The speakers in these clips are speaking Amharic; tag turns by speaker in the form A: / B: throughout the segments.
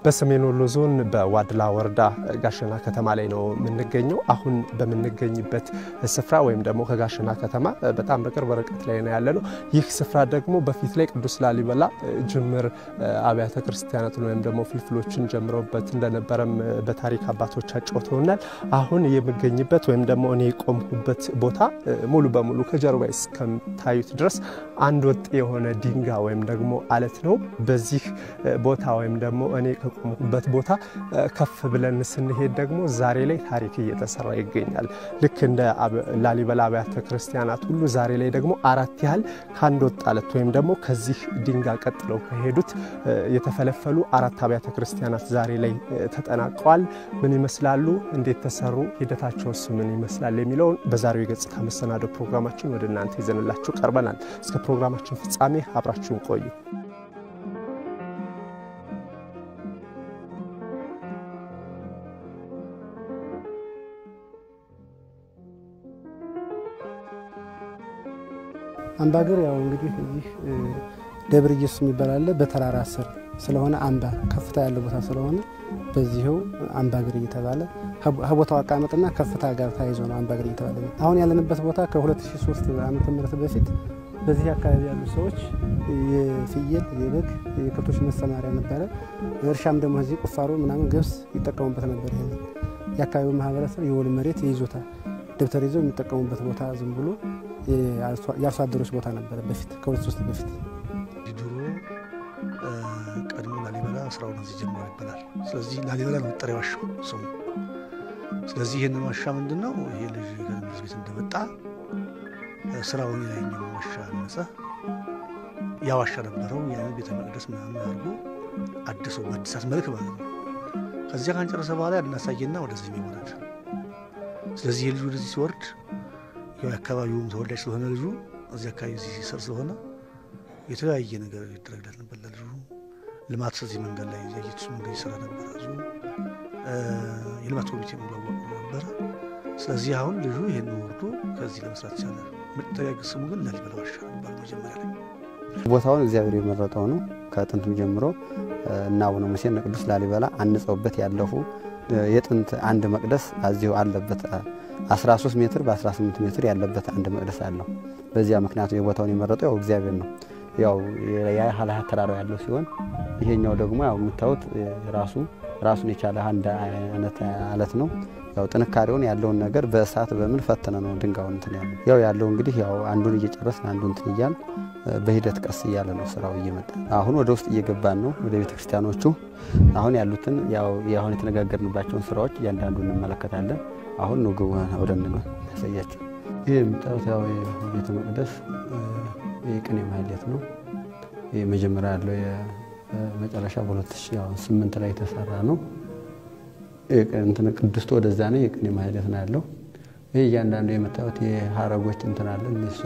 A: በሰሜን ወሎ ዞን በዋድላ ወረዳ ጋሸና ከተማ ላይ ነው የምንገኘው። አሁን በምንገኝበት ስፍራ ወይም ደግሞ ከጋሸና ከተማ በጣም በቅርብ ርቀት ላይ ነው ያለ ነው። ይህ ስፍራ ደግሞ በፊት ላይ ቅዱስ ላሊበላ ጅምር አብያተ ክርስቲያናትን ወይም ደግሞ ፍልፍሎችን ጀምረውበት እንደነበረም በታሪክ አባቶች አጫውተውናል። አሁን የምገኝበት ወይም ደግሞ እኔ የቆምኩበት ቦታ ሙሉ በሙሉ ከጀርባ እስከምታዩት ድረስ አንድ ወጥ የሆነ ድንጋይ ወይም ደግሞ አለት ነው። በዚህ ቦታ ወይም ደግሞ እኔ ከቆምኩበት ቦታ ከፍ ብለን ስንሄድ ደግሞ ዛሬ ላይ ታሪክ እየተሰራ ይገኛል። ልክ እንደ ላሊበላ አብያተ ክርስቲያናት ሁሉ ዛሬ ላይ ደግሞ አራት ያህል ከአንድ ወጥ አለት ወይም ደግሞ ከዚህ ድንጋይ ቀጥለው ከሄዱት የተፈለፈሉ አራት አብያተ ክርስቲያናት ዛሬ ላይ ተጠናቀዋል። ምን ይመስላሉ? እንዴት ተሰሩ? ሂደታቸውስ ምን ይመስላል? የሚለውን በዛሬው የገጽታ መሰናዶ ፕሮግራማችን ወደ እናንተ ይዘንላችሁ ቀርበናል። እስከ ፕሮግራማችን ፍጻሜ አብራችሁን ቆዩ።
B: አምባገር ያው እንግዲህ እዚህ ደብረ ኢየሱስ የሚባል አለ። በተራራ ስር ስለሆነ አምባ ከፍታ ያለው ቦታ ስለሆነ በዚህው አምባገር እየተባለ ከቦታው አቀማመጥና ከፍታ ጋር ተያይዞ ነው አምባገር እየተባለ ነው። አሁን ያለንበት ቦታ ከ2003 ዓመተ ምህረት በፊት በዚህ አካባቢ ያሉ ሰዎች የፍየል፣ የበግ፣ የከብቶች መሰማሪያ ነበረ። እርሻም ደግሞ እዚህ ቁፋሮ ምናምን ገብስ ይጠቀሙበት ነበር። ይሄ የአካባቢው ማህበረሰብ የወል መሬት የይዞታ ደብተር ይዘው የሚጠቀሙበት ቦታ ዝም ብሎ የአርሶ አደሮች ቦታ ነበረ በፊት ከሁለት ሶስት በፊት
C: ድሮ ቀድሞ ላሊበላ ስራውን እዚህ ጀምሮ ይባላል። ስለዚህ ላሊበላ ነው መጠሪያ ዋሻው ስሙ። ስለዚህ ይህንን ዋሻ ምንድን ነው ይሄ ልጅ ከትምህርት ቤት እንደመጣ ስራውን የላይኛው ዋሻ ነጸ ያ ዋሻ ነበረው ያን ቤተ መቅደስ ምናምን አድርጎ አድሶ በአዲሳት መልክ ማለት ነው። ከዚያ ካንጨረሰ በኋላ ያናሳየና ወደዚህ የሚወረድ ስለዚህ የልጁ ወደዚህ ሲወርድ ያው የአካባቢውም ተወላጅ ስለሆነ ልጁ እዚህ አካባቢ ሲሰር ስለሆነ የተለያየ ነገር ይደረግለት ነበር። ለልጁ ልማት እዚህ መንገድ ላይ የኢየሱስ መንገድ ይሰራ ነበር። ብዙ የልማት ኮሚቴ መዋቅሮ ነበረ። ስለዚህ አሁን ልጁ ይህን ወርዶ ከዚህ ለመስራት ይቻላል። መጠሪያ ስሙ ግን ላሊበላ ዋሻ ነበር መጀመሪያ ላይ።
D: ቦታውን እግዚአብሔር የመረጠው ነው። ከጥንትም ጀምሮ እና አቡነ ሙሴ እነ ቅዱስ ላሊበላ አንጸውበት ያለፉ የጥንት አንድ መቅደስ እዚሁ አለበት 13 ሜትር በ18 ሜትር ያለበት አንድ መቅደስ አለው። በዚያ ምክንያቱ የቦታውን የመረጠው ያው እግዚአብሔር ነው። ያው የሀላ ተራራው ያለው ሲሆን ይሄኛው ደግሞ ያው የምታዩት ራሱ ራሱን የቻለ አንድ አይነት አለት ነው። ያው ጥንካሬውን ያለውን ነገር በእሳት በምን ፈተነ ነው ድንጋዩን እንትን ያለ ያው ያለው እንግዲህ ያው አንዱን እየጨረስን አንዱን እንትን እያል በሂደት ቀስ እያለ ነው ስራው እየመጣ አሁን ወደ ውስጥ እየገባን ነው ወደ ቤተ ክርስቲያኖቹ አሁን ያሉትን ያው አሁን የተነጋገርንባቸውን ስራዎች እያንዳንዱ እንመለከታለን። አሁን ነው ግቡ ወደ ያሳያቸው። ይህ የምታዩት ያው ቤተ መቅደስ የቅኔ ማህሌት ነው። ይህ መጀመሪያ ያለው የመጨረሻ በ2008 ላይ የተሰራ ነው። እንትን ቅድስቱ ወደዛ ነው። የቅኔ ማህሌት ነው ያለው። ይህ እያንዳንዱ የምታዩት የሀረጎች እንትን አለ እነሱ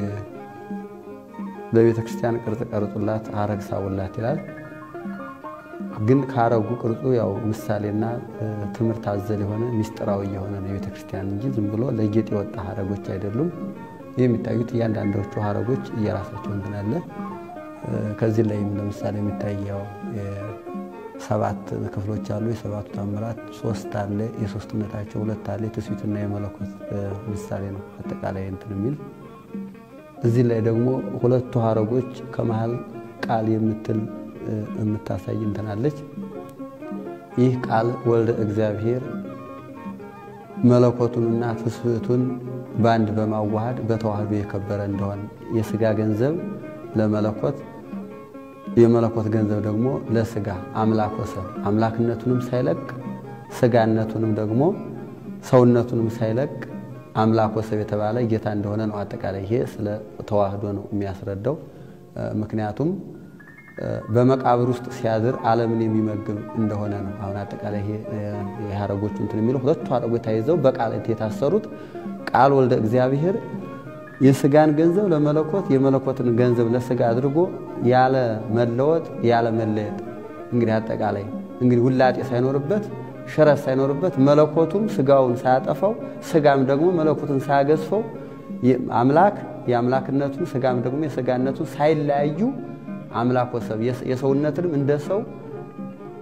D: በቤተ ክርስቲያን ቅርጽ ቀርጹላት ሀረግ ሳቡላት ይላል። ግን ከሀረጉ ቅርጹ ያው ምሳሌና ትምህርት አዘል የሆነ ሚስጥራዊ የሆነ ነው የቤተ ክርስቲያን እንጂ ዝም ብሎ ለጌጥ የወጣ ሀረጎች አይደሉም። ይህ የሚታዩት እያንዳንዶቹ ሀረጎች እየራሳቸው እንትን አለ። ከዚህ ላይም ለምሳሌ የሚታየው ሰባት ክፍሎች አሉ። የሰባቱ ታምራት ሶስት አለ። የሶስትነታቸው ሁለት አለ። የትስቢትና የመለኮት ምሳሌ ነው አጠቃላይ እንትን የሚል እዚህ ላይ ደግሞ ሁለቱ ሀረጎች ከመሀል ቃል የምትል የምታሳይ እንትናለች። ይህ ቃል ወልደ እግዚአብሔር መለኮቱንና ትስብእቱን በአንድ በማዋሃድ በተዋህዶ የከበረ እንደሆነ የስጋ ገንዘብ ለመለኮት የመለኮት ገንዘብ ደግሞ ለስጋ አምላክ ወሰብ አምላክነቱንም ሳይለቅ ስጋነቱንም ደግሞ ሰውነቱንም ሳይለቅ አምላክ ወሰብ የተባለ ጌታ እንደሆነ ነው። አጠቃላይ ይሄ ስለ ተዋህዶ ነው የሚያስረዳው። ምክንያቱም በመቃብር ውስጥ ሲያድር ዓለምን የሚመግብ እንደሆነ ነው። አሁን አጠቃላይ ይሄ የሀረጎቹ እንትን የሚለው ሁለቱ ሀረጎች ተይዘው በቃል የታሰሩት ቃል ወልደ እግዚአብሔር የስጋን ገንዘብ ለመለኮት የመለኮትን ገንዘብ ለስጋ አድርጎ ያለ መለወጥ ያለ መለየጥ እንግዲህ አጠቃላይ እንግዲህ ውላጤ ሳይኖርበት ሽረት ሳይኖርበት መለኮቱም ስጋውን ሳያጠፋው ስጋም ደግሞ መለኮቱን ሳያገዝፈው አምላክ የአምላክነቱን ስጋም ደግሞ የስጋነቱን ሳይለያዩ አምላክ ወሰብ የሰውነትንም እንደ ሰው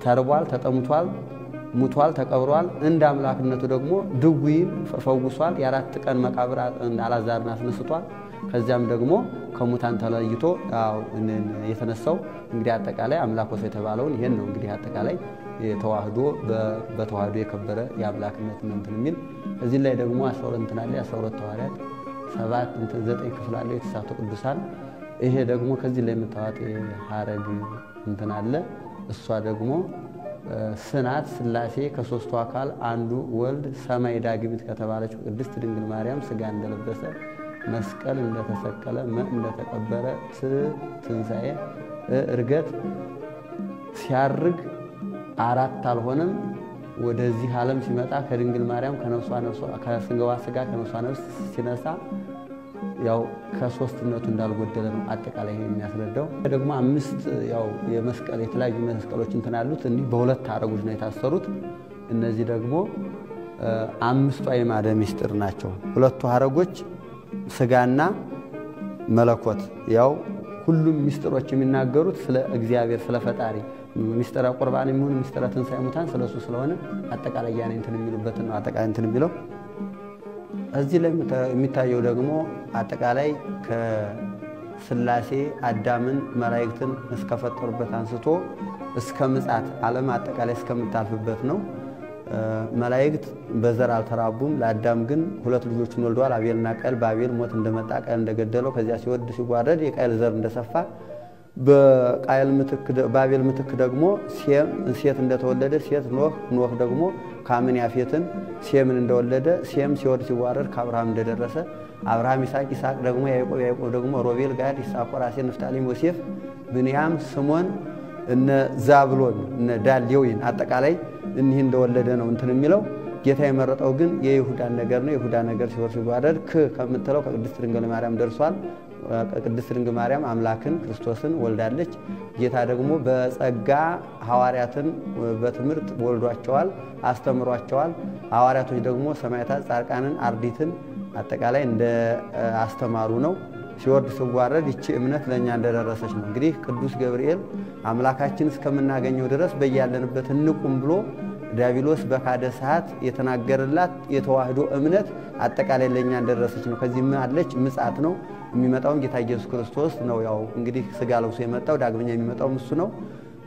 D: ተርቧል፣ ተጠምቷል፣ ሙቷል፣ ተቀብሯል። እንደ አምላክነቱ ደግሞ ድውይን ፈውሷል። የአራት ቀን መቃብር አልዓዛርን አስነስቷል። ከዚያም ደግሞ ከሙታን ተለይቶ የተነሳው እንግዲህ አጠቃላይ አምላክ ወሰ የተባለውን ይሄን ነው እንግዲህ አጠቃላይ ተዋህዶ በተዋህዶ የከበረ የአምላክነት እንትን የሚል እዚህ ላይ ደግሞ አስራ ሁለት እንትን አለ የአስራ ሁለት ሐዋርያት ሰባት እንትን ዘጠኝ ክፍል አለው የተሳቱ ቅዱሳን ይሄ ደግሞ ከዚህ ላይ የምታዋጥ ሀረግ እንትን አለ እሷ ደግሞ ስናት ሥላሴ ከሦስቱ አካል አንዱ ወልድ ሰማይ ዳግሚት ከተባለችው ቅድስት ድንግል ማርያም ሥጋ እንደለበሰ መስቀል እንደተሰቀለ መ እንደተቀበረ ት ትንሣኤ እርገት ሲያርግ አራት አልሆነም። ወደዚህ ዓለም ሲመጣ ከድንግል ማርያም ከስጋዋ ሥጋ ከነፍሷ ነፍስ ሲነሳ ያው ከሶስትነቱ እንዳልጎደለ ነው አጠቃላይ የሚያስረዳው። ደግሞ አምስት ያው የመስቀል የተለያዩ መስቀሎች እንትን አሉት እንዲህ በሁለት ሐረጎች ነው የታሰሩት። እነዚህ ደግሞ አምስቱ አዕማደ ምስጢር ናቸው። ሁለቱ ሐረጎች ሥጋና መለኮት ያው ሁሉም ምስጢሮች የሚናገሩት ስለ እግዚአብሔር ስለ ፈጣሪ ምስጢረ ቁርባን የሚሆን ምስጢረ ትንሣኤ ሙታን ስለ እሱ ስለሆነ አጠቃላይ ያኔ እንትን የሚሉበትን ነው አጠቃላይ እንትን የሚለው እዚህ ላይ የሚታየው ደግሞ አጠቃላይ ከሥላሴ አዳምን መላእክትን እስከፈጠሩበት አንስቶ እስከ ምጽአት ዓለም አጠቃላይ እስከምታልፍበት ነው። መላእክት በዘር አልተራቡም። ለአዳም ግን ሁለት ልጆችን ወልደዋል፣ አቤልና ቃየል። በአቤል ሞት እንደመጣ ቃየል እንደገደለው ከዚያ ሲወድ ሲጓረድ የቃየል ዘር እንደሰፋ በአቤል ምትክ ደግሞ ሴም ሴት እንደተወለደ ሴት ኖህ ኖህ ደግሞ ካምን ያፌትን ሴምን እንደወለደ ሴም ሲወድ ሲዋረድ ከአብርሃም እንደደረሰ አብርሃም ይስሐቅ ይስሐቅ ደግሞ ያዕቆብ ያዕቆብ ደግሞ ሮቤል ጋድ ይሳኮር አሴር ንፍታሌም ዮሴፍ ብንያም ስሞን እነ ዛብሎን እነ ዳን ሌዊን አጠቃላይ እኒህ እንደወለደ ነው እንትን የሚለው ጌታ የመረጠው ግን የይሁዳን ነገር ነው። የይሁዳ ነገር ሲወር ሲዋረድ ክ ከምትለው ከቅድስት ድንግል ማርያም ደርሷል። ቅድስት ድንግል ማርያም አምላክን ክርስቶስን ወልዳለች። ጌታ ደግሞ በጸጋ ሐዋርያትን በትምህርት ወልዷቸዋል፣ አስተምሯቸዋል። ሐዋርያቶች ደግሞ ሰማዕታት፣ ጻድቃንን፣ አርዲትን አጠቃላይ እንደ አስተማሩ ነው። ሲወርድ ሲዋረድ ይቺ እምነት ለእኛ እንደደረሰች ነው። እንግዲህ ቅዱስ ገብርኤል አምላካችን እስከምናገኘው ድረስ በያለንበት እንቁም ብሎ ዲያብሎስ በካደ ሰዓት የተናገረላት የተዋህዶ እምነት አጠቃላይ ለእኛ እንደደረሰች ነው። ከዚህ አለች ምጽአት ነው የሚመጣውን ጌታ ኢየሱስ ክርስቶስ ነው። ያው እንግዲህ ስጋ ለብሶ የመጣው ዳግመኛ የሚመጣውም እሱ ነው።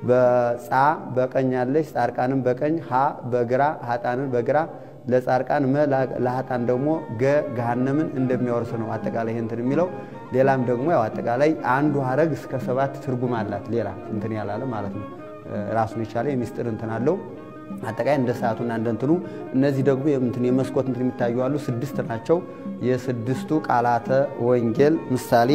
D: በጻ በቀኝ ያለች ጻድቃንን በቀኝ ሀ በግራ ሀጣንን በግራ ለጻድቃን መ ለሀጣን ደግሞ ገ ገሃነምን እንደሚያወርስ ነው አጠቃላይ ይህ እንትን የሚለው ሌላም ደግሞ ያው አጠቃላይ አንዱ ሀረግ እስከ ሰባት ትርጉም አላት። ሌላ እንትን ያላለ ማለት ነው። ራሱን የቻለ የሚስጥር እንትን አለው። አጠቃላይ እንደ ሰዓቱና እንደ እንትኑ እነዚህ ደግሞ እንትን የመስኮት እንትን የሚታዩ አሉ። ስድስት ናቸው። የስድስቱ ቃላተ ወንጌል ምሳሌ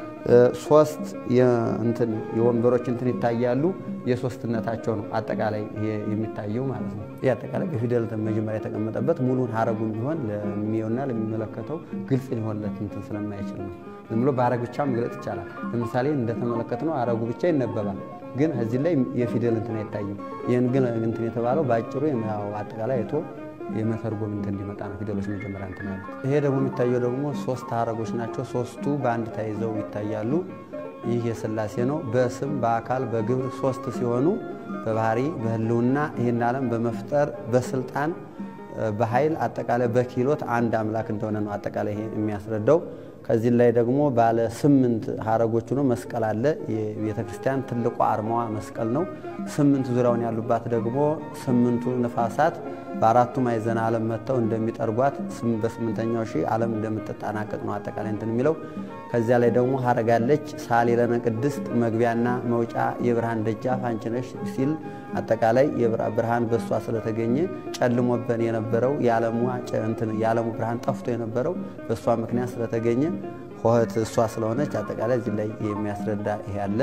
D: ሶስት እንትን የወንበሮች እንትን ይታያሉ። የሶስትነታቸው ነው አጠቃላይ የሚታየው ማለት ነው። ይህ አጠቃላይ በፊደል መጀመሪያ የተቀመጠበት ሙሉን ሀረጉን ቢሆን ለሚየውና ለሚመለከተው ግልጽ ሊሆንለት እንትን ስለማይችል ነው። ዝም ብሎ በሀረግ ብቻ መግለጽ ይቻላል። ለምሳሌ እንደተመለከት ነው ሀረጉ ብቻ ይነበባል፣ ግን እዚህ ላይ የፊደል እንትን አይታይም። ይህን ግን እንትን የተባለው በአጭሩ አጠቃላይ አይቶ የመተርጎም እንትን እንዲመጣ ነው። ፊደሎች መጀመሪያ እንትን ያሉት። ይሄ ደግሞ የሚታየው ደግሞ ሶስት ሀረጎች ናቸው። ሶስቱ በአንድ ተይዘው ይታያሉ። ይህ የሥላሴ ነው። በስም በአካል በግብር ሶስት ሲሆኑ በባህሪ በሕልውና ይህን ዓለም በመፍጠር በስልጣን በኃይል አጠቃላይ በኪሎት አንድ አምላክ እንደሆነ ነው አጠቃላይ ይሄ የሚያስረዳው። ከዚህ ላይ ደግሞ ባለ ስምንት ሀረጎች ነው መስቀል አለ። የቤተ ክርስቲያን ትልቋ አርማዋ መስቀል ነው። ስምንት ዙሪያውን ያሉባት ደግሞ ስምንቱ ንፋሳት በአራቱ ማዕዘነ ዓለም መጥተው እንደሚጠርጓት በስምንተኛው ሺህ ዓለም እንደምትጠናቀቅ ነው አጠቃላይ እንትን የሚለው። ከዚያ ላይ ደግሞ ሀረጋለች ሳሊ ለነ ቅድስት መግቢያና መውጫ የብርሃን ደጃፍ አንቺ ነሽ ሲል አጠቃላይ ብርሃን በእሷ ስለተገኘ ጨልሞበን የነበረው የዓለሙ ብርሃን ጠፍቶ የነበረው በእሷ ምክንያት ስለተገኘ ሆህት እሷ ስለሆነች አጠቃላይ እዚህ ላይ የሚያስረዳ ይሄ አለ።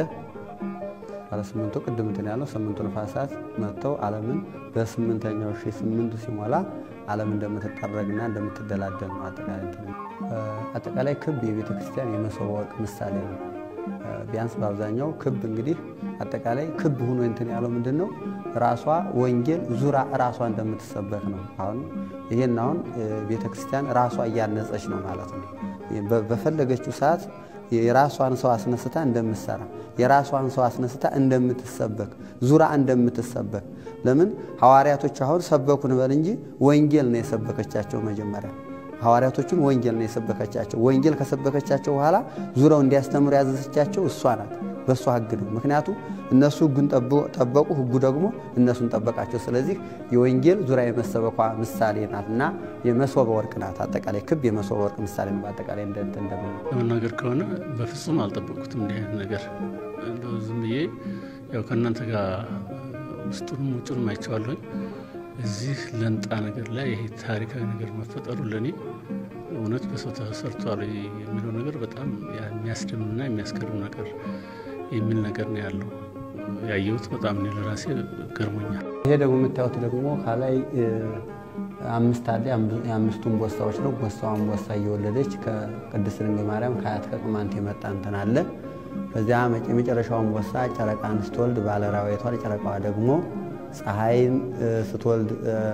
D: ባለ ስምንቱ ቅድም እንትን ያለው ስምንቱ ነፋሳት መጥተው ዓለምን በስምንተኛው ሺህ ስምንቱ ሲሞላ ዓለም እንደምትጠረግና እንደምትደላደል ነው። አጠቃላይ አጠቃላይ ክብ የቤተ ክርስቲያን የመሶበ ወርቅ ምሳሌ ነው። ቢያንስ በአብዛኛው ክብ እንግዲህ አጠቃላይ ክብ ሆኖ እንትን ያለው ምንድን ነው? ራሷ ወንጌል ዙራ ራሷ እንደምትሰበክ ነው። አሁን ይሄን አሁን ቤተ ክርስቲያን ራሷ እያነጸች ነው ማለት ነው። በፈለገችው ሰዓት የራሷን ሰው አስነስታ እንደምትሰራ የራሷን ሰው አስነስታ እንደምትሰበክ ዙራ እንደምትሰበክ ለምን ሐዋርያቶች አሁን ሰበኩን በል እንጂ ወንጌል ነው የሰበከቻቸው መጀመሪያ ሐዋርያቶቹን ወንጌል ነው የሰበከቻቸው ወንጌል ከሰበከቻቸው በኋላ ዙረው እንዲያስተምሩ ያዘዘቻቸው እሷ ናት በእሷ ህግ ነው ምክንያቱም እነሱ ህጉን ጠበቁ ህጉ ደግሞ እነሱን ጠበቃቸው ስለዚህ የወንጌል ዙሪያ የመሰበኳ ምሳሌ ናት እና የመሶበ ወርቅ ናት አጠቃላይ ክብ የመሶበ ወርቅ ምሳሌ ነው በአጠቃላይ እንደንት እንደምን
E: ለመናገር ከሆነ በፍጹም አልጠበቁትም እንዲህ አይነት ነገር እንደው ዝም ብዬ ያው ከእናንተ ጋር ውስጡንም ውጩንም አይቼዋለሁኝ እዚህ ለንጣ ነገር ላይ ይሄ ታሪካዊ ነገር መፈጠሩ ለእኔ እውነት በሰው ተሰርቷል የሚለው ነገር በጣም የሚያስደምምና የሚያስገርም ነገር የሚል ነገር ነው ያለው ያየሁት በጣም እኔ ለራሴ ገርሞኛል።
D: ይሄ ደግሞ የምታዩት ደግሞ ከላይ አምስት አለ። የአምስቱን ቦሳዎች ነው። ቦሳዋን ቦሳ እየወለደች ከቅድስት ድንግል ማርያም ከአያት ከቅማንት የመጣ እንትን አለ። በዚያ የመጨረሻውን ቦሳ ጨረቃን ስትወልድ ባለራዊቷ ጨረቃዋ ደግሞ ፀሐይን ስትወልድ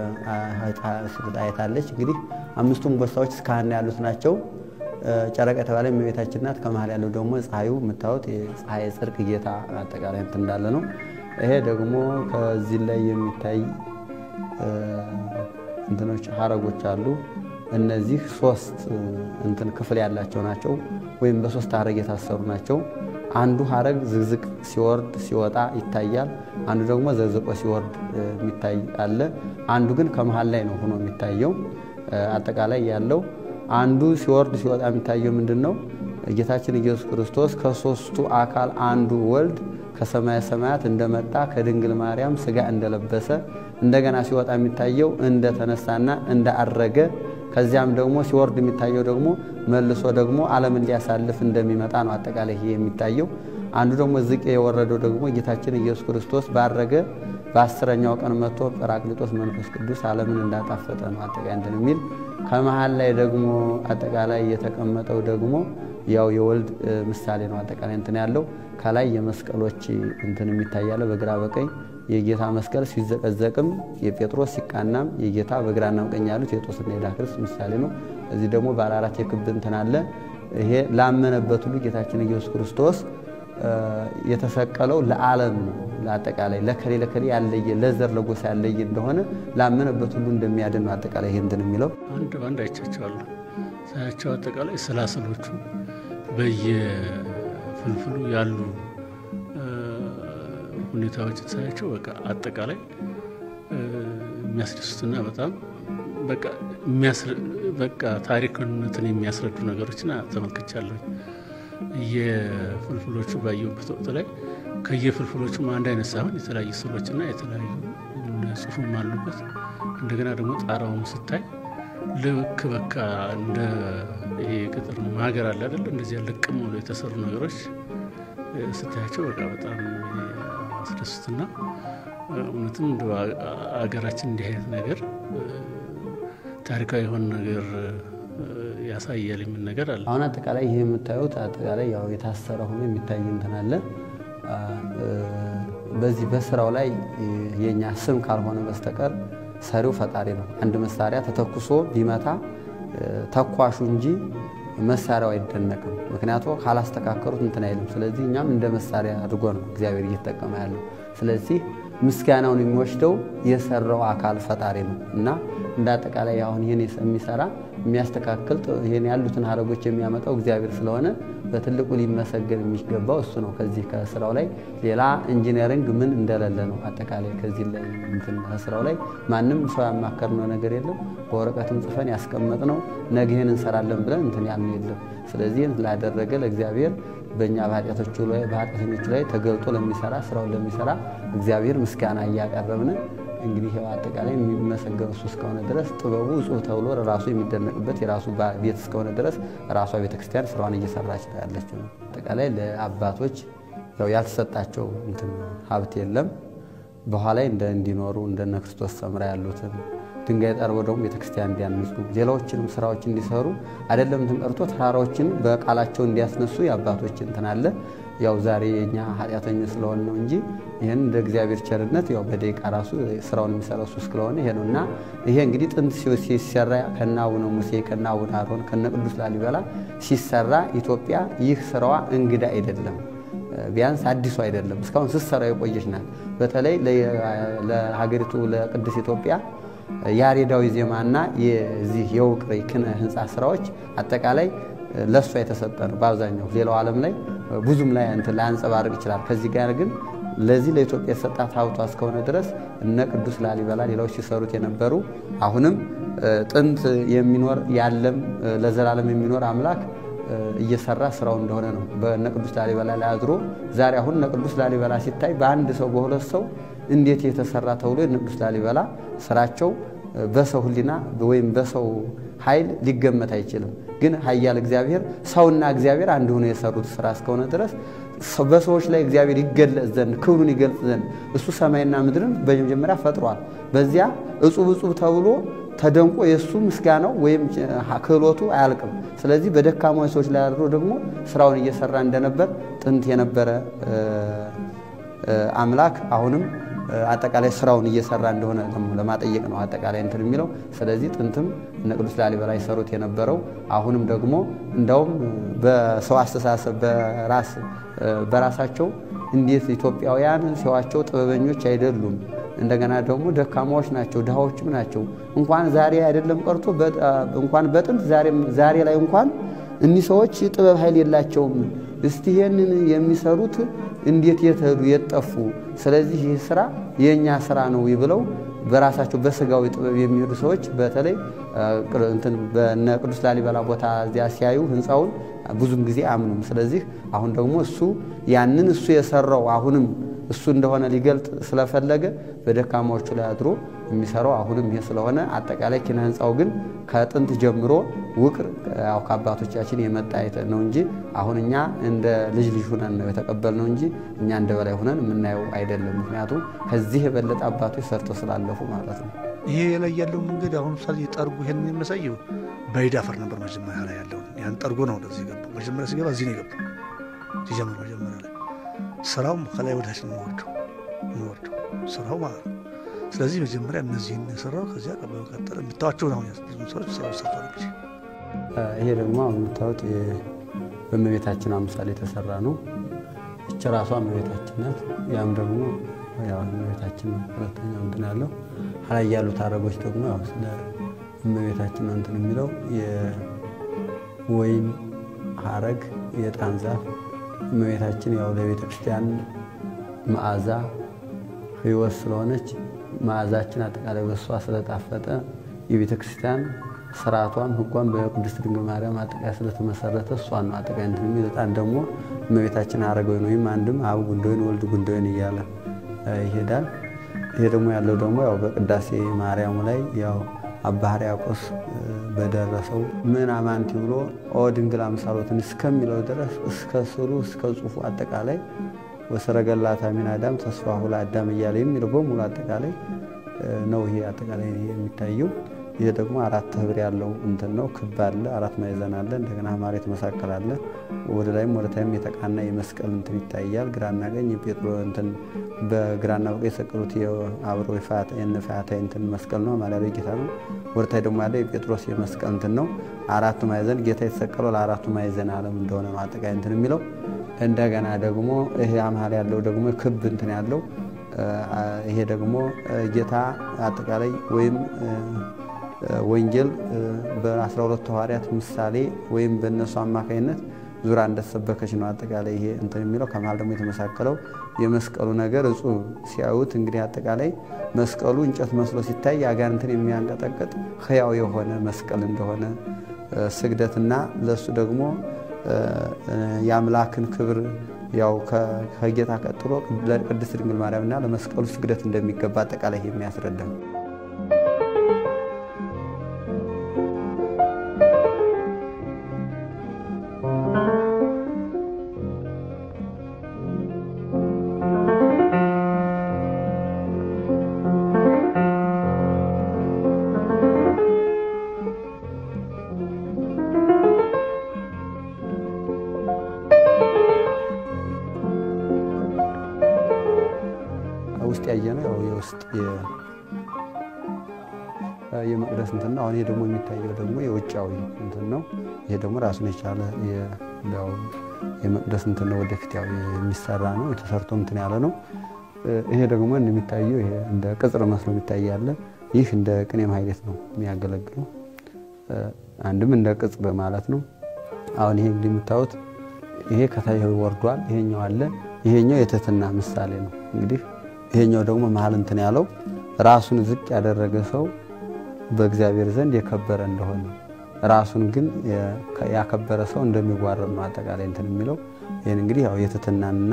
D: አይታለች። እንግዲህ አምስቱም ቦሳዎች እስከ ሀና ያሉት ናቸው። ጨረቃ የተባለ እመቤታችን ናት። ከመሀል ያለው ደግሞ ፀሐዩ የምታዩት የፀሐይ ጽድቅ ጌታ አጠቃላይ እንትን እንዳለ ነው። ይሄ ደግሞ ከዚህ ላይ የሚታይ እንትኖች ሀረጎች አሉ። እነዚህ ሶስት እንትን ክፍል ያላቸው ናቸው፣ ወይም በሶስት ሀረግ የታሰሩ ናቸው። አንዱ ሀረግ ዝግዝቅ ሲወርድ ሲወጣ ይታያል። አንዱ ደግሞ ዘዝቆ ሲወርድ የሚታይ አለ። አንዱ ግን ከመሀል ላይ ነው ሆኖ የሚታየው። አጠቃላይ ያለው አንዱ ሲወርድ ሲወጣ የሚታየው ምንድን ነው? ጌታችን ኢየሱስ ክርስቶስ ከሶስቱ አካል አንዱ ወልድ ከሰማየ ሰማያት እንደመጣ ከድንግል ማርያም ስጋ እንደለበሰ እንደገና ሲወጣ የሚታየው እንደተነሳና እንዳአረገ ከዚያም ደግሞ ሲወርድ የሚታየው ደግሞ መልሶ ደግሞ ዓለምን ሊያሳልፍ እንደሚመጣ ነው። አጠቃላይ ይሄ የሚታየው አንዱ ደግሞ ዝቅ የወረደው ደግሞ ጌታችን ኢየሱስ ክርስቶስ ባረገ በአስረኛው ቀን መጥቶ ጰራቅሊጦስ መንፈስ ቅዱስ ዓለምን እንዳጣፈጠ ነው። አጠቃላይ እንትን የሚል ከመሀል ላይ ደግሞ አጠቃላይ የተቀመጠው ደግሞ ያው የወልድ ምሳሌ ነው። አጠቃላይ እንትን ያለው ከላይ የመስቀሎች እንትን የሚታያለ በግራ በቀኝ የጌታ መስቀል ሲዘቀዘቅም የጴጥሮስ ሲቃናም የጌታ በግራና በቀኝ ያሉት የጦስና የዳክርስ ምሳሌ ነው። እዚህ ደግሞ ባለ አራት የክብ እንትን አለ። ይሄ ላመነበት ሁሉ ጌታችን ኢየሱስ ክርስቶስ የተሰቀለው ለዓለም ነው። ለአጠቃላይ ለከሌ ለከሌ ያለየ ለዘር ለጎሳ ያለየ እንደሆነ ላመነበት ሁሉ እንደሚያድን ነው። አጠቃላይ ይሄ እንትን የሚለው
E: አንድ በአንድ አይቻቸዋለሁ ሳያቸው አጠቃላይ ስላስሎቹ በየፍልፍሉ ያሉ ሁኔታዎችን ሳያቸው በቃ አጠቃላይ የሚያስደስቱና በጣም በቃ ታሪክነትን የሚያስረዱ ነገሮችን ተመልክቻለሁ። የፍልፍሎቹ ባየሁበት ወቅት ላይ ከየፍልፍሎቹም አንድ አይነት ሳይሆን የተለያዩ ስዕሎችና የተለያዩ ጽሑፍም አሉበት። እንደገና ደግሞ ጣራውን ስታይ ልክ በቃ እንደ ይሄ ገጠር ሀገር አለ አይደለ? እንደዚያ ልቅም ብሎ የተሰሩ ነገሮች ስታያቸው በቃ በጣም አስደስትና እውነትም እንደ አገራችን እንዲህ አይነት ነገር ታሪካዊ የሆነ ነገር ያሳያል የሚል ነገር አለ።
D: አሁን አጠቃላይ ይህ የምታዩት አጠቃላይ ያው የታሰረ ሆኖ የሚታይ እንትን አለ። በዚህ በስራው ላይ የኛ ስም ካልሆነ በስተቀር ሰሪው ፈጣሪ ነው። አንድ መሳሪያ ተተኩሶ ቢመታ ተኳሹ እንጂ መሳሪያው አይደነቅም። ምክንያቱ ካላስተካከሩት እንትን አይልም። ስለዚህ እኛም እንደ መሳሪያ አድርጎ ነው እግዚአብሔር እየተጠቀመ ያለው። ስለዚህ ምስጋናውን የሚወስደው የሰራው አካል ፈጣሪ ነው እና እንደ አጠቃላይ አሁን ይህን የሚሰራ የሚያስተካክል ይህን ያሉትን ሀረጎች የሚያመጣው እግዚአብሔር ስለሆነ በትልቁ ሊመሰገን የሚገባው እሱ ነው። ከዚህ ከስራው ላይ ሌላ ኢንጂነሪንግ ምን እንደሌለ ነው። አጠቃላይ ከዚህ ላይ እንትን ከስራው ላይ ማንም ሰው ያማከርነው ነገር የለም። በወረቀትም ጽፈን ያስቀመጥነው ነገ ይህን እንሰራለን ብለን እንትን ያልን የለም። ስለዚህ ላደረገ ለእግዚአብሔር በእኛ በኃጢአተኞቹ ላይ ተገልጦ ለሚሰራ ስራውን ለሚሰራ እግዚአብሔር ምስጋና እያቀረብን እንግዲህ ያው አጠቃላይ የሚመሰገኑ እሱ እስከሆነ ድረስ ጥበቡ እጹብ ተብሎ ራሱ የሚደነቅበት የራሱ ቤት እስከሆነ ድረስ ራሷ ቤተክርስቲያን ስራዋን እየሰራች ያለች ነው። አጠቃላይ ለአባቶች ያው ያልተሰጣቸው እንትን ሀብት የለም። በኋላ እንደ እንዲኖሩ እንደነ ክርስቶስ ሰምራ ያሉትን ድንጋይ ጠርበው ደግሞ ቤተክርስቲያን እንዲያንጹ ሌላዎችንም ስራዎች እንዲሰሩ አይደለም እንትን ቀርቶ ተራራዎችን በቃላቸው እንዲያስነሱ የአባቶች እንትን አለ። ያው ዛሬ የኛ ኃጢአተኞች ስለሆነ ነው እንጂ ይህን እንደ እግዚአብሔር ቸርነት ያው በደቂቃ ራሱ ስራውን የሚሰራው እሱ ስለሆነ ይሄ ነው እና ይሄ እንግዲህ ጥንት ሲሰራ ከነ አቡነ ሙሴ ከነ አቡነ አሮን ከነ ቅዱስ ላሊበላ ሲሰራ ኢትዮጵያ ይህ ስራዋ እንግዳ አይደለም። ቢያንስ አዲሱ አይደለም። እስካሁን ስትሰራ የቆየች ናት። በተለይ ለሀገሪቱ ለቅድስት ኢትዮጵያ ያሬዳዊ ዜማና የዚህ የውቅር ኪነ ህንፃ ስራዎች አጠቃላይ ለእሷ የተሰጠ ነው በአብዛኛው። ሌላው ዓለም ላይ ብዙም ላይ እንትን ላያንጸባርቅ ይችላል። ከዚህ ጋር ግን ለዚህ ለኢትዮጵያ የሰጣት ሀብቷ እስከሆነ ድረስ እነ ቅዱስ ላሊበላ ሌላዎች ሲሰሩት የነበሩ አሁንም ጥንት የሚኖር ያለም ለዘላለም የሚኖር አምላክ እየሰራ ስራው እንደሆነ ነው። በእነ ቅዱስ ላሊበላ ላይ አድሮ ዛሬ አሁን እነ ቅዱስ ላሊበላ ሲታይ በአንድ ሰው በሁለት ሰው እንዴት የተሰራ ተብሎ የእነ ቅዱስ ላሊበላ ስራቸው በሰው ሕሊና ወይም በሰው ኃይል ሊገመት አይችልም። ግን ኃያል እግዚአብሔር ሰውና እግዚአብሔር አንድ ሆኖ የሰሩት ስራ እስከሆነ ድረስ በሰዎች ላይ እግዚአብሔር ይገለጽ ዘንድ ክብሩን ይገልጽ ዘንድ እሱ ሰማይና ምድርን በመጀመሪያ ፈጥሯል። በዚያ እጹብ እጹብ ተብሎ ተደንቆ የእሱ ምስጋናው ወይም ክህሎቱ አያልቅም። ስለዚህ በደካማ ሰዎች ላይ አድሮ ደግሞ ስራውን እየሰራ እንደነበር ጥንት የነበረ አምላክ አሁንም አጠቃላይ ስራውን እየሰራ እንደሆነ ለማጠየቅ ነው አጠቃላይ እንትን የሚለው። ስለዚህ ጥንትም እነ ቅዱስ ላሊበላ ይሰሩት የነበረው አሁንም ደግሞ እንዳውም በሰው አስተሳሰብ በራስ በራሳቸው እንዴት ኢትዮጵያውያን ሲዋቸው ጥበበኞች አይደሉም፣ እንደገና ደግሞ ደካማዎች ናቸው፣ ድሃዎችም ናቸው። እንኳን ዛሬ አይደለም ቀርቶ እንኳን በጥንት ዛሬ ላይ እንኳን እኒህ ሰዎች ጥበብ ኃይል የላቸውም። እስቲ ይሄንን የሚሰሩት እንዴት የተሄዱ የጠፉ፣ ስለዚህ ይህ ስራ የእኛ ስራ ነው ብለው በራሳቸው በስጋዊ ጥበብ የሚሄዱ ሰዎች በተለይ በነ ቅዱስ ላሊበላ ቦታ እዚያ ሲያዩ ህንፃውን ብዙም ጊዜ አምኑም። ስለዚህ አሁን ደግሞ እሱ ያንን እሱ የሰራው አሁንም እሱ እንደሆነ ሊገልጥ ስለፈለገ በደካማዎቹ ላይ አድሮ የሚሰራው አሁንም ይሄ ስለሆነ አጠቃላይ ኪነ ህንፃው ግን ከጥንት ጀምሮ ውቅር ያው ከአባቶቻችን የመጣ ነው እንጂ አሁን እኛ እንደ ልጅ ልጅ ሁነን ነው የተቀበልነው እንጂ እኛ እንደ በላይ ሁነን የምናየው አይደለም። ምክንያቱም ከዚህ የበለጠ አባቶች ሰርተው ስላለፉ ማለት ነው።
C: ይሄ ላይ ያለው መንገድ አሁን ምሳሌ ጠርጉ ይሄን የሚያሳየው በይድ አፈር ነበር መጀመሪያ ላይ ያለው ያን ጠርጎ ነው ወደዚህ የገባው። መጀመሪያ ሲገባ እዚህ ነው የገባው ሲጀምር መጀመሪያ ላይ ስራውም ከላይ ወዳች ነው የሚወርደው የሚወርደው ስራው ማለት ነው። ስለዚህ መጀመሪያ እነዚህን የሰራው ከዚያ በመቀጠል የምታዋቸው ነው ብዙ ሰዎች ስራው ሰርቷል። እንግዲህ
D: ይሄ ደግሞ አሁን የምታዩት በእመቤታችን አምሳል የተሰራ ነው። እች ራሷ እመቤታችን ናት። ያም ደግሞ ያው እመቤታችን ነው። ሁለተኛው እንትን ያለው ሀላይ ያሉት አረጎች ደግሞ ያው ስለ እመቤታችን ነው እንትን የሚለው የወይን ሀረግ የዕጣን ዛፍ እመቤታችን ያው ለቤተ ክርስቲያን መዓዛ ሕይወት ስለሆነች መዓዛችን አጠቃላይ በሷ ስለጣፈጠ የቤተ ክርስቲያን ስርዓቷም ሕጓም በቅድስት ድንግል ማርያም አጠቃላይ ስለተመሰረተ እሷን ነው አጠቃላይ እንትን የሚል ዕጣን ደግሞ እመቤታችን ሀረገ ወይን ወይም አንድም አብ ጉንደወይን ወልድ ጉንደወይን እያለ ይሄዳል። ይሄ ደግሞ ያለው ደግሞ ያው በቅዳሴ ማርያሙ ላይ ያው አባ ሕርያቆስ በደረሰው ምን አማንቲ ብሎ ኦ ድንግል አምሳሎትን እስከሚለው ድረስ እስከ ስዕሉ እስከ ጽሑፉ አጠቃላይ ወሰረገላታ ሚን አዳም ተስፋሁ ለአዳም እያለ የሚለው በሙሉ አጠቃላይ ነው። ይሄ አጠቃላይ የሚታየው ይሄ ደግሞ አራት ህብር ያለው እንትን ነው። ክብ አለ፣ አራት ማዕዘን አለ፣ እንደገና ማሬት መሳከል አለ። ወደ ላይም ወደ ታይም የተቃና የመስቀል እንትን ይታያል። ግራና ቀኝ የጴጥሮ እንትን በግራና በቀኝ የሰቀሉት የአብሮ የነፋያታይ እንትን መስቀል ነው። ማሊያ ላይ ጌታ ነው። ወደ ታይ ደግሞ ያለው የጴጥሮስ የመስቀል እንትን ነው። አራቱ ማዕዘን ጌታ የተሰቀለው ለአራቱ ማዕዘን ዓለም እንደሆነ ነው አጠቃላይ እንትን የሚለው እንደገና ደግሞ ይሄ አምሃል ያለው ደግሞ ክብ እንትን ያለው ይሄ ደግሞ ጌታ አጠቃላይ ወይም ወንጌል በአስራ ሁለቱ ሐዋርያት ምሳሌ ወይም በእነሱ አማካኝነት ዙራ እንደተሰበከች ነው አጠቃላይ ይሄ እንትን የሚለው ከመሃል ደግሞ የተመሳከለው የመስቀሉ ነገር እጹብ ሲያዩት እንግዲህ አጠቃላይ መስቀሉ እንጨት መስሎ ሲታይ አጋንንትን የሚያንቀጠቅጥ ሕያው የሆነ መስቀል እንደሆነ ስግደትና ለእሱ ደግሞ የአምላክን ክብር ያው ከጌታ ቀጥሎ ለቅድስት ድንግል ማርያምና ለመስቀሉ ስግደት እንደሚገባ አጠቃላይ የሚያስረዳ ነው። የመቅደስ እንትን ነው። አሁን ይሄ ደግሞ የሚታየው ደግሞ የውጫዊ እንትን ነው። ይሄ ደግሞ ራሱን የቻለ የመቅደስ እንትን ነው። ወደፊት ያው የሚሰራ ነው። የተሰርቶ እንትን ያለ ነው። ይሄ ደግሞ እንደሚታየው ይሄ እንደ ቅጽር መስሎ የሚታይ ያለ ይህ እንደ ቅኔ ማህሌት ነው የሚያገለግለው። አንድም እንደ ቅጽር ማለት ነው። አሁን ይሄ እንግዲህ የምታዩት ይሄ ከታይ ወርዷል። ይሄኛው አለ። ይሄኛው የትህትና ምሳሌ ነው። እንግዲህ ይሄኛው ደግሞ መሀል እንትን ያለው ራሱን ዝቅ ያደረገ ሰው በእግዚአብሔር ዘንድ የከበረ እንደሆነ ራሱን ግን ያከበረ ሰው እንደሚዋረድ ነው አጠቃላይ እንትን የሚለው ይህን እንግዲህ ያው የትህትናንና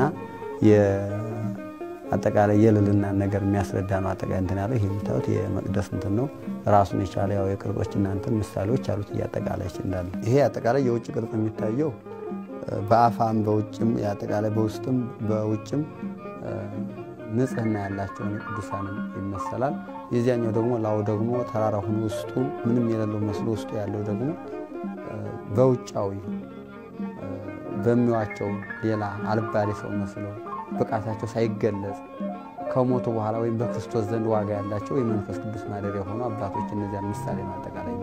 D: አጠቃላይ የልልናን ነገር የሚያስረዳ ነው። አጠቃላይ እንትን ያለው ይሄ የምታዩት የመቅደስ እንትን ነው። ራሱን የቻለ ያው የቅርጾችና እንትን ምሳሌዎች አሉት እያጠቃላይ እንዳለ ይሄ አጠቃላይ የውጭ ቅርጽ የሚታየው በአፋም በውጭም አጠቃላይ በውስጥም በውጭም ንጽህና ያላቸውን ቅዱሳንን ይመሰላል። የዚያኛው ደግሞ ላው ደግሞ ተራራ ሆኖ ውስጡ ምንም የሌለው መስሎ ውስጡ ያለው ደግሞ በውጫዊ በሚዋቸው ሌላ አልባሌ ሰው መስለው ብቃታቸው ሳይገለጽ ከሞቱ በኋላ ወይም በክርስቶስ ዘንድ ዋጋ ያላቸው የመንፈስ ቅዱስ ማደሪያ የሆኑ አባቶች እነዚያን ምሳሌ ማጠቃላይ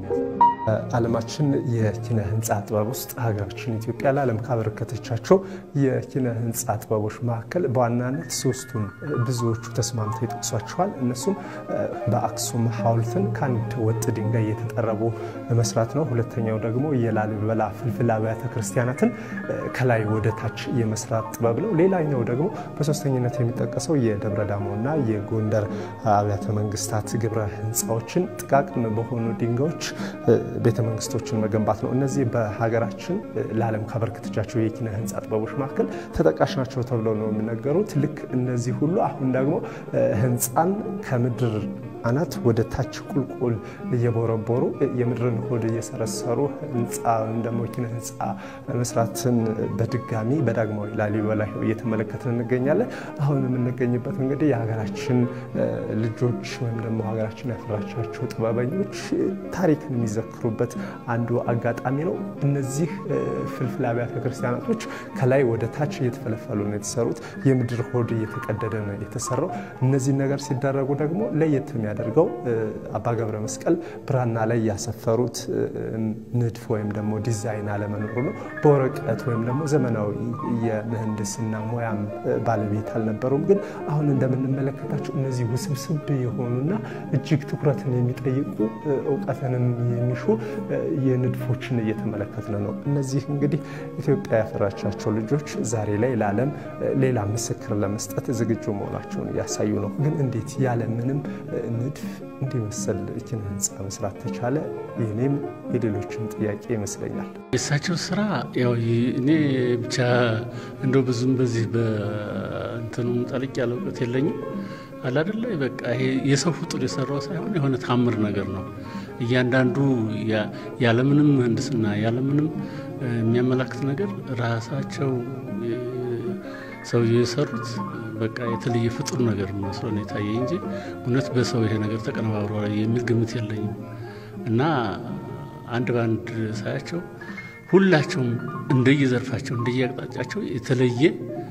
A: ዓለማችን የኪነ ህንፃ ጥበብ ውስጥ ሀገራችን ኢትዮጵያ ለዓለም ካበረከተቻቸው የኪነ ህንፃ ጥበቦች መካከል በዋናነት ሶስቱን ብዙዎቹ ተስማምተው ይጠቅሷቸዋል። እነሱም በአክሱም ሐውልትን ከአንድ ወጥ ድንጋይ የተጠረቡ መስራት ነው። ሁለተኛው ደግሞ የላሊበላ ፍልፍል አብያተ ክርስቲያናትን ከላይ ወደ ታች የመስራት ጥበብ ነው። ሌላኛው ደግሞ በሶስተኝነት የሚጠቀሰው የደብረ ዳሞና የጎንደር አብያተ መንግስታት ግብረ ህንፃዎችን ጥቃቅን በሆኑ ድንጋዮች ቤተ መንግስቶችን መገንባት ነው። እነዚህ በሀገራችን ለዓለም ካበረከተቻቸው የኪነ ህንፃ ጥበቦች መካከል ተጠቃሽ ናቸው ተብለው ነው የሚነገሩት። ልክ እነዚህ ሁሉ አሁን ደግሞ ህንፃን ከምድር አናት ወደ ታች ቁልቁል እየቦረቦሩ የምድርን ሆድ እየሰረሰሩ ህንፃ ደግሞ ኪነ ህንፃ መስራትን በድጋሚ በዳግማዊ ላሊበላ እየተመለከትን እንገኛለን። አሁን የምንገኝበት እንግዲህ የሀገራችን ልጆች ወይም ደግሞ ሀገራችን ያፈራቻቸው ጥበበኞች ታሪክን የሚዘክሩበት አንዱ አጋጣሚ ነው። እነዚህ ፍልፍል አብያተ ክርስቲያናቶች ከላይ ወደ ታች እየተፈለፈሉ ነው የተሰሩት። የምድር ሆድ እየተቀደደ ነው የተሰራው። እነዚህን ነገር ሲደረጉ ደግሞ ለየት የሚያደርገው አባ ገብረ መስቀል ብራና ላይ ያሰፈሩት ንድፍ ወይም ደግሞ ዲዛይን አለመኖሩ ነው። በወረቀት ወይም ደግሞ ዘመናዊ የምህንድስና ሙያም ባለቤት አልነበሩም። ግን አሁን እንደምንመለከታቸው እነዚህ ውስብስብ የሆኑና እጅግ ትኩረትን የሚጠይቁ እውቀትንም የሚሹ የንድፎችን እየተመለከትን ነው። እነዚህ እንግዲህ ኢትዮጵያ ያፈራቻቸው ልጆች ዛሬ ላይ ለዓለም ሌላ ምስክር ለመስጠት ዝግጁ መሆናቸውን እያሳዩ ነው። ግን እንዴት ያለምንም ንድፍ እንዲመሰል ኪነ ህንፃ መስራት ተቻለ? የኔም የሌሎችም ጥያቄ ይመስለኛል።
E: የእሳቸው ስራ ያው እኔ ብቻ እንደው ብዙም በዚህ በእንትኑ ጠልቅ ያለ እውቀት የለኝም አላደለ በቃ ይሄ የሰው ፍጡር የሰራው ሳይሆን የሆነ ታምር ነገር ነው። እያንዳንዱ ያለምንም ምህንድስና ያለምንም የሚያመላክት ነገር ራሳቸው ሰውዬው የሰሩት በቃ የተለየ ፍጡር ነገር መስሎ ነው የታየ እንጂ እውነት በሰው ይሄ ነገር ተቀነባብሮ የሚል ግምት የለኝም። እና አንድ በአንድ ሳያቸው ሁላቸውም እንደየዘርፋቸው እንደየአቅጣጫቸው የተለየ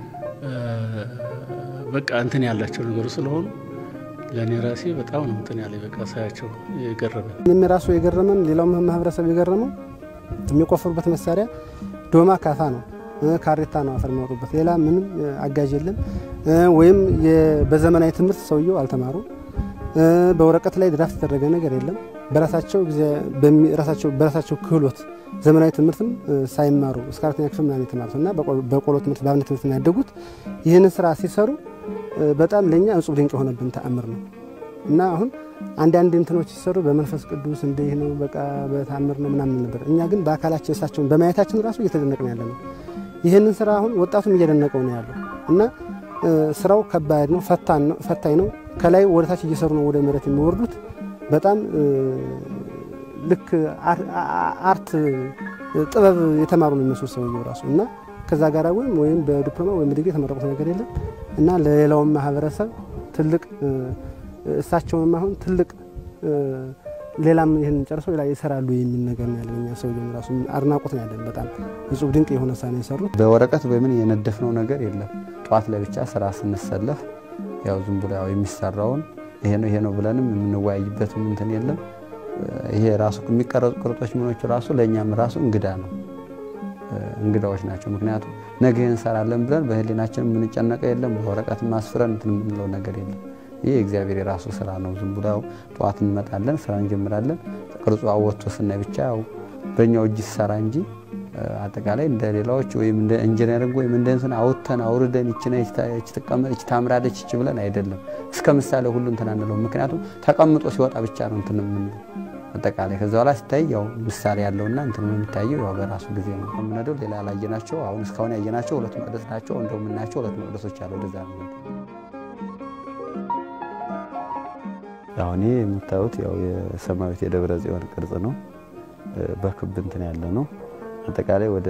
E: በቃ እንትን ያላቸው ነገሩ ስለሆኑ ለእኔ ራሴ በጣም ነው እንትን ያለ በቃ ሳያቸው የገረመ
B: እኔም ራሱ የገረመን ሌላው ማህበረሰብ የገረመው የሚቆፍሩበት መሳሪያ ዶማ ካፋ ነው፣ ካሬታ ነው አፈር የሚያወጡበት። ሌላ ምንም አጋዥ የለም። ወይም በዘመናዊ ትምህርት ሰውየው አልተማሩ። በወረቀት ላይ ድራፍት የተደረገ ነገር የለም። በራሳቸው ክህሎት ዘመናዊ ትምህርትም ሳይማሩ እስከ አራተኛ ክፍል ምናምን የተማሩት እና በቆሎ ትምህርት በአብነት ትምህርት ያደጉት ይህንን ስራ ሲሰሩ በጣም ለእኛ እጹብ ድንቅ የሆነብን ተአምር ነው እና አሁን አንዳንድ እንትኖች ሲሰሩ በመንፈስ ቅዱስ እንዲህ ነው በቃ በታምር ነው ምናምን ነበር። እኛ ግን በአካላችን እሳቸውን በማየታችን ራሱ እየተደነቅን ያለ ነው። ይህንን ስራ አሁን ወጣቱም እየደነቀው ነው ያለው እና ስራው ከባድ ነው፣ ፈታኝ ነው። ከላይ ወደ ታች እየሰሩ ነው ወደ መሬት የሚወርዱት። በጣም ልክ አርት ጥበብ የተማሩ ነው የሚመስሉ ሰውየው ራሱ እና ከዛ ጋር ወይም ወይም በዲፕሎማ ወይም ዲግሪ የተመረቁት ነገር የለም እና ለሌላውም ማህበረሰብ ትልቅ እሳቸውንም አሁን ትልቅ ሌላም ይህን ጨርሰው ሌላ ይሰራሉ የሚል ነገር ነው ያለኛ ሰውየው ራሱ አድናቆት ነው ያለን። በጣም እጹብ ድንቅ የሆነ ሳ ነው የሰሩት።
D: በወረቀት በምን የነደፍነው ነገር የለም። ጠዋት ላይ ብቻ ስራ ስንሰለፍ ያው ዝም ብሎ ያው የሚሰራውን ይሄ ነው ይሄ ነው ብለንም የምንወያይበትም እንትን የለም። ይሄ ራሱ የሚቀረጹ ቅርጾች ምኖቹ ራሱ ለእኛም ራሱ እንግዳ ነው እንግዳዎች ናቸው። ምክንያቱም ነገ ይህን እንሰራለን ብለን በህሊናችን የምንጨነቀው የለም። በወረቀት ማስፍረን እንትን የምንለው ነገር የለም። ይህ እግዚአብሔር የራሱ ስራ ነው። ዝም ብሎ ጠዋት እንመጣለን፣ ስራ እንጀምራለን። ቅርጹ አወጥቶ ስናይ ብቻ ያው በእኛው እጅ ሰራ እንጂ አጠቃላይ እንደ ሌላዎች ወይም እንደ ኢንጂነሪንግ ወይም እንደ እንትን አውጥተን አውርደን ይችና ይች ትቀመጥ ይች ታምራለች ይች ብለን አይደለም። እስከ ምሳሌ ሁሉ እንትን አንለው። ምክንያቱም ተቀምጦ ሲወጣ ብቻ ነው እንትን የምንለው አጠቃላይ ከዛ በኋላ ሲታይ ያው ምሳሌ ያለውና እንትን የሚታየው ያው በራሱ ጊዜ ነው የምንሄደው። ሌላ ያላየናቸው አሁን እስካሁን ያየናቸው ሁለት መቅደስ ናቸው። እንደው የምናያቸው ሁለት መቅደሶች አሉ። ወደዛ ነው አሁን ይህ የምታዩት ያው የሰማያዊት የደብረ ጽዮን ቅርጽ ነው። በክብ እንትን ያለ ነው። አጠቃላይ ወደ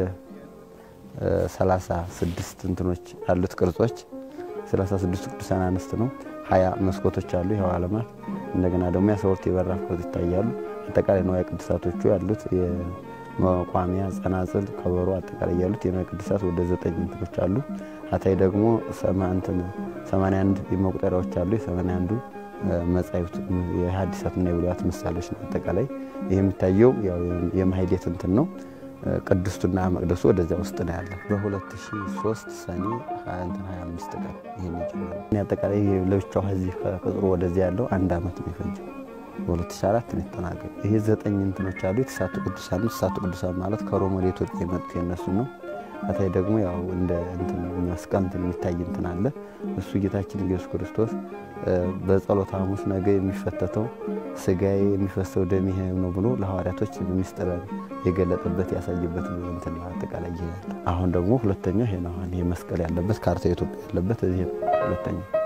D: 36 እንትኖች ያሉት ቅርጾች 36 ቅዱሳን አንስት ነው። ሀያ መስኮቶች አሉ። ይኸው ዓለማት እንደገና ደግሞ የአስራ የበራፍ ቅርጽ ይታያሉ። አጠቃላይ ንዋየ ቅድሳቶቹ ያሉት የመቋሚያ ጸናጽል፣ ከበሮ አጠቃላይ ያሉት የንዋየ ቅድሳት ወደ ዘጠኝ እንትኖች አሉ። አታይ ደግሞ ሰማንያ አንድ መቁጠሪያዎች አሉ። የሰማንያ አንዱ መጻሕፍት የሐዲሳትና የብሉያት ምሳሌዎች ነው። አጠቃላይ ይህ የሚታየው የማህሌት እንትን ነው። ቅድስቱና መቅደሱ ወደዚያ ውስጥ ነው ያለ። በ2003 ሰኔ 25 ቀን ይህን ይጀምራል። አጠቃላይ ለብቻው ከዚህ ከቅጥሩ ወደዚያ ያለው አንድ ዓመት ነው የፈጀው። በ2004 ነው የተጠናቀቀ። ይሄ ዘጠኝ እንትኖች አሉ። የተሳቱ ቅዱሳን ነው። የተሳቱ ቅዱሳን ማለት ከሮም ወደ ኢትዮጵያ የመጡት የነሱ ነው። አታይ ደግሞ ያው እንደ እንትን መስቀል እንትን የሚታይ እንትን አለ። እሱ ጌታችን ኢየሱስ ክርስቶስ በጸሎተ ሐሙስ ነገ የሚፈተተው ስጋዬ የሚፈሰው ደሜ ይሄ ነው ብሎ ለሐዋርያቶች ምስጢር የገለጠበት ያሳየበት እንትን አጠቃላይ ይሄ አሁን ደግሞ ሁለተኛው ይሄ ነው። ይሄ መስቀል ያለበት ካርታ ኢትዮጵያ ያለበት ይሄ ሁለተኛው